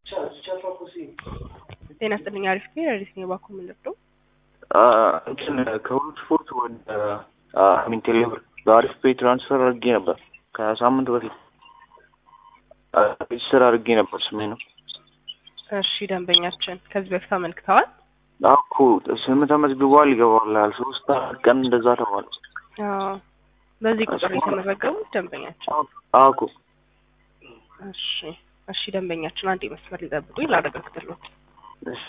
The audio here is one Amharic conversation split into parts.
ጤና ይስጥልኝ። አሪፍ ነው። አሪፍ ነው። ባኮ የምንወደው እንትን ከሁሉ ስፖርት ወደ ሚን ቴሌብር በአሪፍ ፔይ ትራንስፈር አድርጌ ነበር ከሳምንት በፊት ሬጅስተር አድርጌ ነበር። ስሜ ነው። እሺ ደንበኛችን ከዚህ በፊት አመልክተዋል። አኩ ስም ተመዝግቧል፣ ይገባል። ሶስት አራት ቀን እንደዛ ተባለ። አዎ፣ በዚህ ቁጥር የተመዘገቡት ደንበኛችን። አኩ እሺ፣ እሺ ደንበኛችን አንድ መስመር ሊጠብቁኝ ላረጋግጥልዎት። እሺ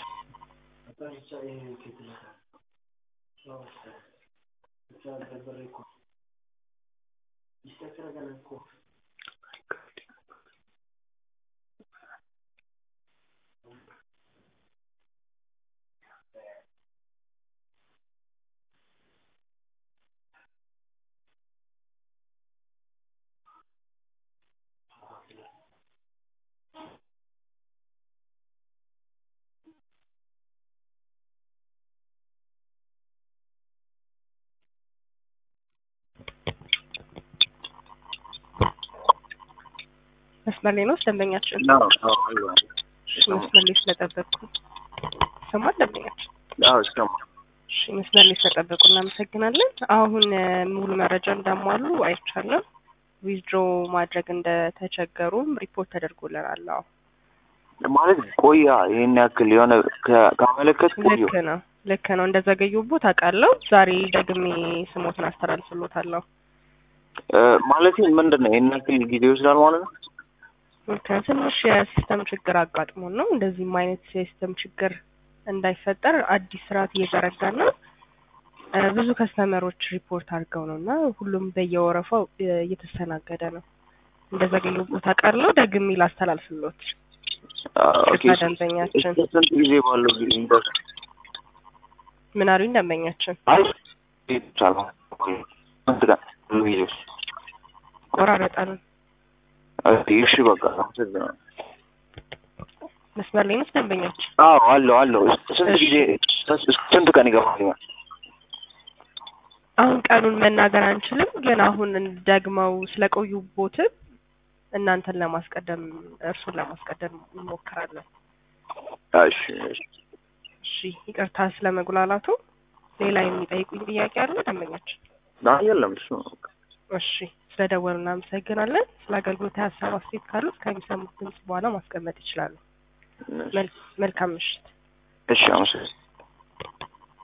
መስመር ላይ ነው ደንበኛችን። ነው ነው አሉ እሺ መስመር ላይ ስለጠበቅኩ ይሰማል ደንበኛችን። አዎ እስከማ እሺ መስመር ላይ ስለጠበቁ እናመሰግናለን። አሁን እ ሙሉ መረጃ እንዳሟሉ አይቻልም። ዊዝድሮ ማድረግ እንደተቸገሩም ሪፖርት ተደርጎልናል። አዎ ማለት ቆያ ይሄን ያክል የሆነ ከ- ካመለከት ቆየ ልክ ነው ልክ ነው። እንደዘገዩቦት አውቃለሁ። ዛሬ ደግሜ ስሞትን አስተላልፍሎታለሁ። ማለት ምንድን ነው ይሄን ያክል ጊዜ ይወስዳል ማለት ነው? ትንሽ የሲስተም ችግር አጋጥሞን ነው። እንደዚህም አይነት የሲስተም ችግር እንዳይፈጠር አዲስ ስርዓት እየዘረጋን ነው። እ ብዙ ከስተመሮች ሪፖርት አድርገው ነው እና ሁሉም በየወረፋው እ እየተስተናገደ ነው። እንደዘገዩቦት አውቃለሁ። ደግሜ ላስተላልፍሎት። ኦኬ ይቅርታ ደንበኛችን። እስከ ስንት ጊዜ ባለው ጊዜ ይደርስ? ምን አሉኝ ደንበኛችን? አይ ይቻላል። ስንት ቀን ብዙ ጊዜ ውስጥ? ቆራረጠን። እሺ በቃ አመሰግናለሁ። መስመር ላይ ነው ደንበኛችን? አዎ አለው አለው። ስንት ጊዜ ስንት ቀን ይገባል? አሁን ቀኑን መናገር አንችልም፣ ግን አሁን ደግመው ስለቆዩቦትም እናንተን ለማስቀደም እርሱን ለማስቀደም እንሞክራለን። እሺ እሺ። እሺ ይቅርታ ስለ መጉላላቱ። ሌላ የሚጠይቁኝ ጥያቄ አለ ደንበኛችን? አይ የለም እሱ ነው በቃ። እሺ ስለ ደወሉ እናመሰግናለን። ስለ አገልግሎት ሀሳብ አስተያየት ካሉት ከሚሰሙት ድምጽ በኋላ ማስቀመጥ ይችላሉ። መል- መልካም ምሽት። እሺ አመሰግናለሁ።